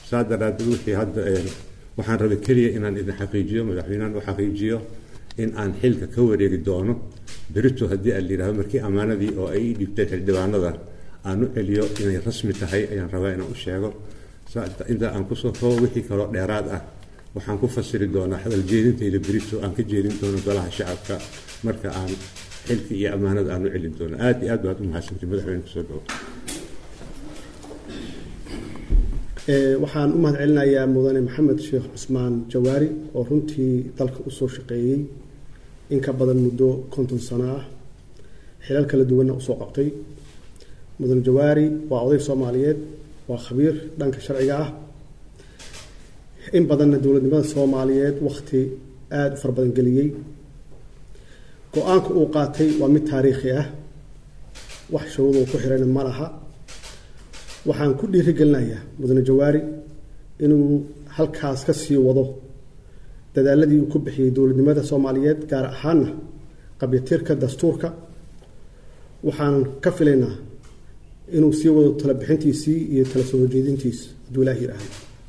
saa daraadeed wixii hadda waxaan rabay keliya inaan idin xaqiijiyo madaxweynahan u xaqiijiyo in aan xilka ka wareegi doono berito haddii aan layidhahdo markii ammaanadii oo ay ii dhibtay xildhibaanada aan u celiyo inay rasmi tahay ayaan rabaa inaan u sheego inta aan kusoo koobo wixii kaloo dheeraad ah waxaan ku fasiri doonaa hadal jeedintayda berito aan ka jeedin doono golaha shacabka marka aan xilka iyo ammaanada aan u celin doono aad iyo aad baad u mahadsantay madaxweyne kusoo dhawo waxaan u mahad celinayaa mudane maxamed sheekh cusmaan jawaari oo runtii dalka usoo shaqeeyey in ka badan muddo konton sano ah xilal kala duwanna usoo qabtay mudane jawaari waa oday soomaaliyeed waa khabiir dhanka sharciga ah in badanna dowladnimada soomaaliyeed wakhti aada u fara badan geliyey go-aanka uu qaatay waa mid taariikhi ah wax shuruuduu ku xirayna ma laha waxaan ku dhiirigelinayaa mudane jawaari inuu halkaas ka sii wado dadaaladii uu ku bixiyey dowladnimada soomaaliyeed gaar ahaana qabyatirka dastuurka waxaan ka filaynaa inuu sii wado tala bixintiisii iyo tala soo horjeedintiis hadduu ilaah yidhaahdo